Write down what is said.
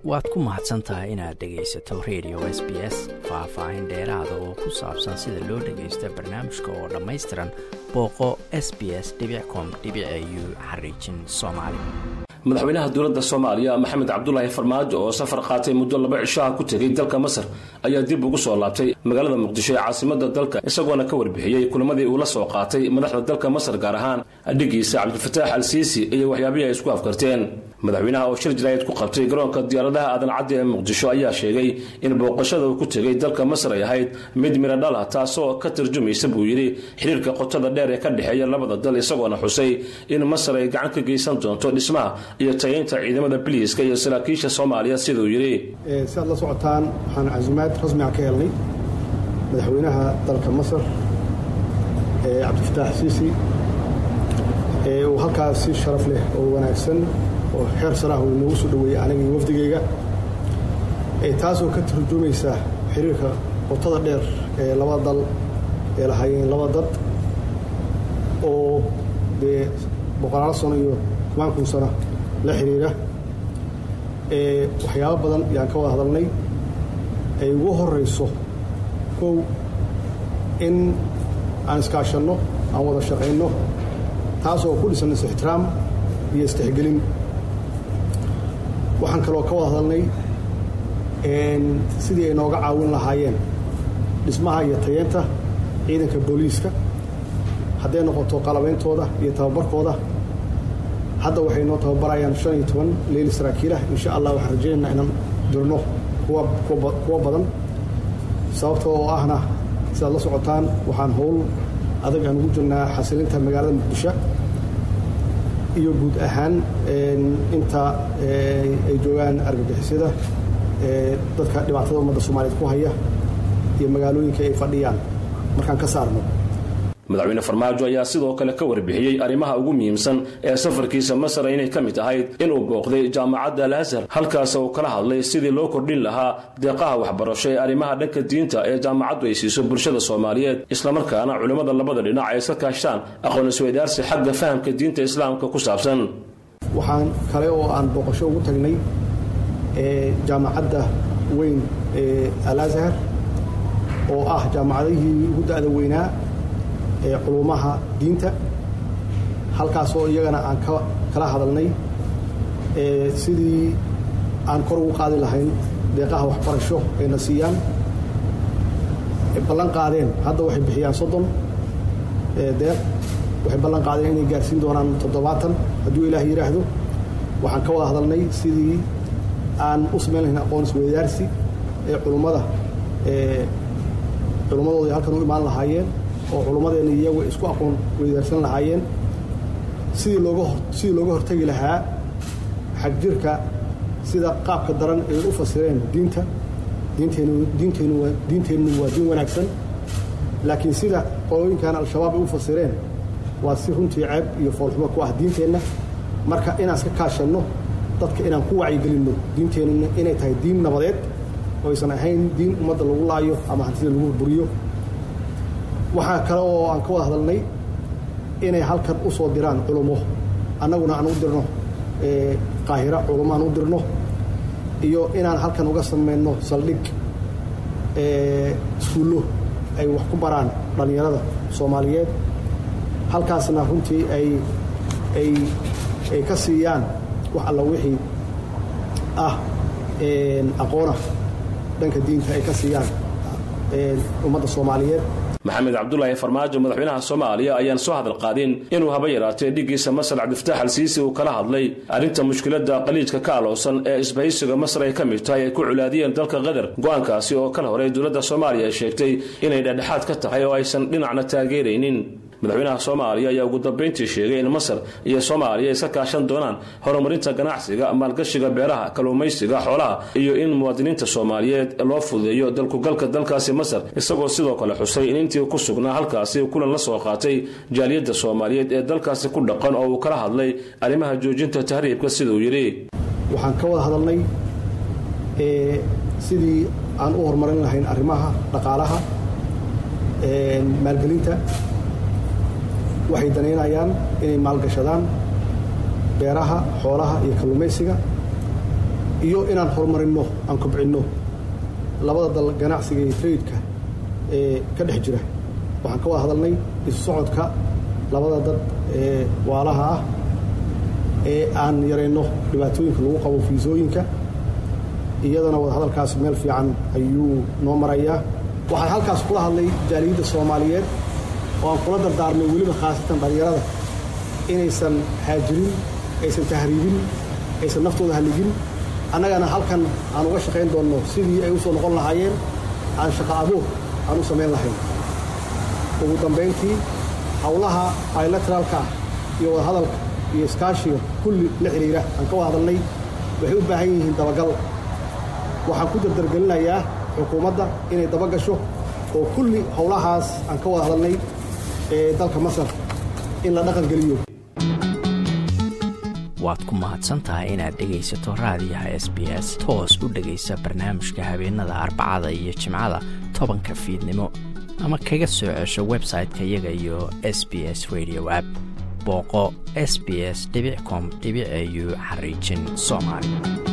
waad ku mahadsan tahay inaad dhegaysato radio s b s faah-faahin dheeraada oo ku saabsan sida loo dhagaysta barnaamijka oo dhammaystiran booqo s b s com u xariijin soomaali madaxweynaha dowladda soomaaliya maxamed cabdulaahi farmaajo oo safar qaatay muddo laba cishaha ku tegay dalka masar ayaa dib ugu soo laabtay magaalada muqdisho ee caasimada dalka isagoona ka warbixiyey kulamadii uu la soo qaatay madaxda dalka masar gaar ahaan adhigiisa cabdilfataax al siisi iyo waxyaabihii ay isku afkarteen madaxweynaha oo shir jaraayad ku qabtay garoonka diyaaradaha aadan caddi ee muqdisho ayaa sheegay in booqashada uu ku tegay dalka masar ay ahayd mid midho dhal ah taasoo ka tarjumaysa buu yidhi xiriirka qotada dheer ee ka dhexeeya labada dal isagoona xusay in masar ay gacan ka geysan doonto dhismaha iyo tayaynta ciidamada biliiska iyo saraakiisha soomaaliya siduu yidhi si aad la socotaan waxaan casuumaad rasmiga ka helnay madaxweynaha dalka masar cabdifataax siisi uu halkaas si sharaf leh oo wanaagsan oo xeer sarah uu noogu soo dhoweeyey aniga iyo wafdigayga taasoo ka turjumaysa xiriirka qotada dheer ee labada dal ee lahaayeen laba dad oo dee boqolaalo sano iyo toban kun sano la xiriira waxyaabo badan yaan ka wada hadalnay ay ugu horayso kow in aan iskaashanno aan wada shaqayno taasoo ku dhisan is-ixtiraam iyo istixgelin waxaan kaloo ka wada hadalnay sidii ay nooga caawin lahaayeen dhismaha iyo tayeenta ciidanka booliiska hadday noqoto qalabeyntooda iyo tababarkooda hadda waxay noo tababarayaan shan iyo toban leyli saraakiilah insha allah waxaan rajaynaynaa inaan dirno kuwa badan sababta oo ahna sidaad la socotaan waxaan howl adag aan ugu jirnaa xasilinta magaalada muqdisho iyo guud ahaan inta ay joogaan argagixisyada dadka dhibaatada ummadda soomaaliyeed ku haya iyo magaalooyinka ay fadhiyaan markaan ka saarno madaxweyne farmaajo ayaa sidoo kale ka warbixiyey arrimaha ugu muhiimsan ee safarkiisa masar inay ka mid ahayd inuu booqday jaamacadda al azhar halkaas uu kala hadlay sidii loo kordhin lahaa deeqaha waxbarasho ee arrimaha dhanka diinta ee jaamacaddu ay siiso bulshada soomaaliyeed islamarkaana culimmada labada dhinac ay iska kaashtaan aqoon isweydaarsi xagga fahamka diinta islaamka ku saabsan waxaan kale oo aan booqasho ugu tagnay jaamacadda weyn ee al azhar oo ah jaamacadihii ugu da'da weynaa ee culumaha diinta halkaasoo iyagana aan kala hadalnay sidii aan kor ugu qaadi lahayn deeqaha waxbarasho ayna siiyaan ballan qaadeen hadda waxay bixiyaan soddon deeq waxay ballan qaadeen inay gaarsiin doonaan toddobaatan hadduu ilaah yidhaahdo waxaan ka wada hadalnay sidii aan u samayn lahayn aqoon isweydaarsi ee culummada culummadooda halkan u imaan lahaayeen oo culummadeena iyagu isku aqoon weydaarsan lahaayeen sidii looga sidii looga hortegi lahaa xagjirka sida qaabka daran ay u fasireen diinta diinteennu diinteennu waa diinteennu waa diin wanaagsan laakiin sida qolooyinkan al-shabaab ay u fasireen waa si runtii ceeb iyo foolxumo ku ah diinteenna marka inaan iska kaashanno dadka inaan ku wacyigelinno diinteenna inay tahay diin nabadeed oo aysan ahayn diin ummadda lagu laayo ama hantida lagu burburiyo waxaa kale oo aan ka wada hadalnay inay halkan u soo diraan culummo annaguna aan u dirno qaahira culummo aan u dirno iyo inaan halkan uga samayno saldhig iskuullo ay wax ku baraan dhallinyarada soomaaliyeed halkaasna runtii ay ay ay ka siiyaan wax alla wixii ah aqoona dhanka diinta ay ka siiyaan ummadda soomaaliyeed maxamed cabdulaahi farmaajo madaxweynaha soomaaliya ayaan soo hadal qaadin inuu haba yaraatee dhiggiisa masar cabdifataax al siisi uu kala hadlay arrinta mushkiladda qaliijka ka alowsan ee isbahaysiga masar ay ka mid tahay ay ku culaadiyeen dalka qatar go-aankaasi oo kala horay dowladda soomaaliya ay sheegtay inay dhexdhexaad ka tahay oo aysan dhinacna taageeraynin madaxweynaha soomaaliya ayaa ugu dambayntii sheegay in masar iyo soomaaliya iska kaashan doonaan horumarinta ganacsiga maalgashiga beeraha kalluumaysiga xoolaha iyo in muwaadiniinta soomaaliyeed loo fududeeyo dalkugalka dalkaasi masar isagoo sidoo kale xusay in intii ku sugnaa halkaasi kulan la soo qaatay jaaliyadda soomaaliyeed ee dalkaasi ku dhaqan oo uu kala hadlay arrimaha joojinta tahriibka siduu yidhi waxaan ka wada hadalnay sidii aan u horumarin lahayn arrimaha dhaqaalaha maalgelinta waxay danaynayaan inay maalgashadaan beeraha xoolaha iyo kalluumaysiga iyo inaan horumarinno aan kobcinno labada dal ganacsiga iyo traydka ee ka dhex jira waxaan ka wada hadalnay isu socodka labada dad ee waalaha ah ee aan yarayno dhibaatooyinka lagu qabo fiisooyinka iyadana wadahadalkaasi meel fiican ayuu noo marayaa waxaan halkaas kula hadlay jaaliyadda soomaaliyeed oo aan kula dardaarmay weliba khaasatan dhallinyarada inaysan haajirin aysan tahriibin aysan naftooda halligin annagana halkan aan uga shaqayn doonno sidii ay u soo noqon lahaayeen aan shaqo abuur aan u samayn lahayn ugu dambayntii howlaha bilateraalka ah iyo wadahadalka iyo iskaashiga kulli la xidhiira aan ka wada hadalnay waxay u baahan yihiin dabagal waxaan ku dardargelinayaa xukuumadda inay dabagasho oo kulli howlahaas aan ka wada hadalnay ee dalka masar in la dhaqan geliyo waad ku mahadsantahay inaad dhegaysato raadiyaha s b s toos u dhegaysa barnaamijka habeenada arbacada iyo jimcada tobanka fiidnimo ama kaga soo cesho website-ka iyaga iyo s b s radio app booqo s b s com au xariijin soomaali